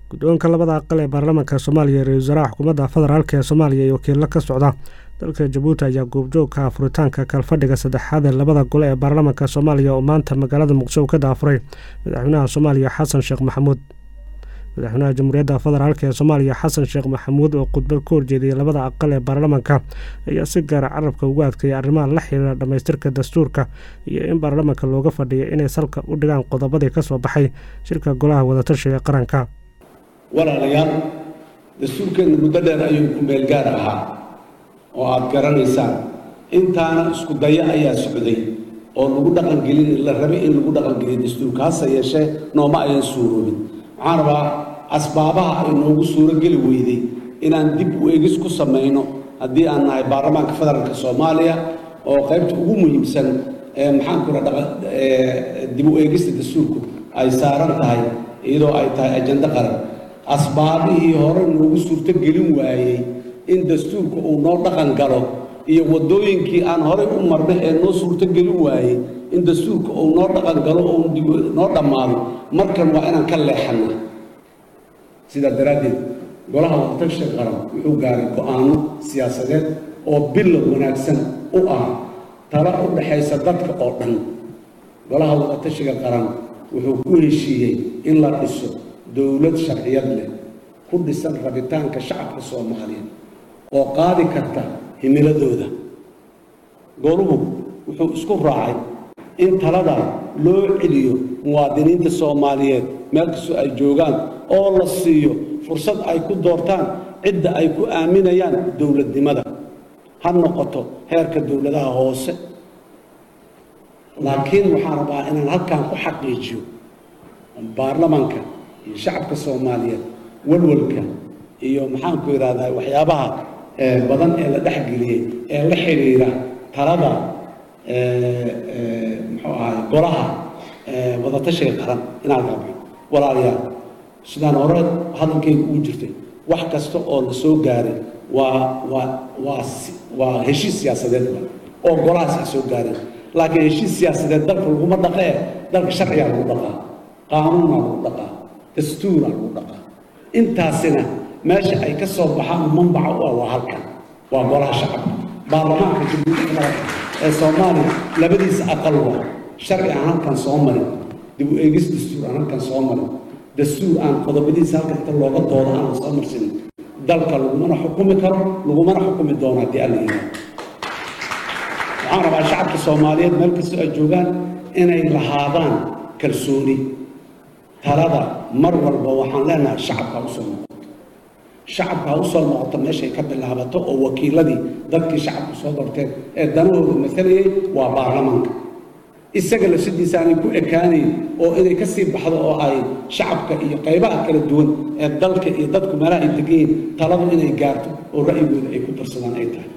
guddoonka labada aqal ee baarlamaanka soomaaliya ra-isul wasaaraha xukuumadda federaalk ee soomaaliya iyo wakiilo ka socda dalka jabuuti ayaa goobjoogka furitaanka kalfadhiga saddexaad ee labada gole ee baarlamaanka soomaaliya oo maanta magaalada muqdisho ka daafuray madaxweynaha soomaaliya xasan sheekh maxamuud madaxweynaha jamhuuriyadda federaalk ee soomaaliya xasan sheekh maxamuud oo khudbad ka horjeediyay labada aqal ee baarlamaanka ayaa si gaara carabka ugu adkeeyay arrimaha la xiriira dhammaystirka dastuurka iyo in baarlamaanka looga fadhiya inay salka u dhigaan qodobadii ka soo baxay shirka golaha wadatashiga qaranka walaalayaal dastuurkeenna muddo dheer ayuu ku meel gaar ahaa oo aad garanaysaan intaana isku dayo ayaa socday oo lagu dhaqangelin la rabay in lagu dhaqangeliyo dastuurka hase yeeshee nooma ayan suuroobin waxaan rabaa asbaabaha ay noogu suuro geli weyday inaan dib u egis ku samayno haddii aan nahay baarlamaanka federaalka soomaaliya oo qaybta ugu muhiimsan ee maxaanku ra dib u eegista dastuurku ay saaran tahay iyadoo ay tahay ajando qaran asbaabihii hore noogu suurto gelin waayey in dastuurka uu noo dhaqan galo iyo waddooyinkii aan horey u marnay ee noo suurto gelin waayey in dastuurka uu noo dhaqan galo oo noo dhammaado markan waa inaan ka leexanna sidaa daraaddeed golaha wadatashiga qaran wuxuu gaaray go-aano siyaasadeed oo bilow wanaagsan u ah tala u dhaxaysa dadka oo dhan golaha wadatashiga qaran wuxuu ku heshiiyey in la dhiso dowlad sharciyad leh ku dhisan rabitaanka shacabka soomaaliyeed oo qaadi karta himiladooda goluhu wuxuu isku raacay in talada loo celiyo muwaadiniinta soomaaliyeed meel kastoo ay joogaan oo la siiyo fursad ay ku doortaan cidda ay ku aaminayaan dowladnimada ha noqoto heerka dowladaha hoose laakiin waxaan rabaa inaan halkan ku xaqiijiyo baarlamaanka iyo shacabka soomaaliyeed walwalka iyo maxaanku idhahdaa waxyaabaha badan ee la dhexgeliyey ee la xidhiira talada muxuu ahay golaha wadatashiga qaran inaan rabno walaalayaal sidaan hore hadalkayga ugu jirtay wax kasta oo la soo gaaray waa waa waa waa heshiis siyaasadeed oo golahaas ay soo gaareen laakiin heshiis siyaasadeed dalka laguma dhaqee dalka sharcigaa lagu dhaqaa qaanuunaa lagu dhaqaa dastuuraa lagu dhaqaa intaasina meesha ay ka soo baxaan manbaca u ah waa halkan waa golaha shacabka baarlamaanka jamhuuriyadda ee soomaaliya labadiisa aqal waa sharci aan halkan soo marin dib u eegis dastuur aan halkan soo marin dastuur aan qodobadiisa halkan inta looga doodo aan soo marsanin dalka lagumana xukumi karo lagumana xukumi doono haddii alla yidhaahdo waxaan rabaa shacabka soomaaliyeed meel kastoo ay joogaan inay lahaadaan kalsooni talada mar walba waxaan leenahay shacabka usoo noqoto shacabka ha usoo noqoto meeshay ka bilaabato oo wakiiladii dadkii shacabku soo doorteen ee danahooda maalayay waa baarlamaanka isaga lafsadiisa aanay ku ekaanayn oo inay ka sii baxdo oo ay shacabka iyo qaybaha kala duwan ee dalka iyo dadku meelaha ay degan yihiin taladu inay gaarto oo ra'yigooda ay ku darsadaan ay tahay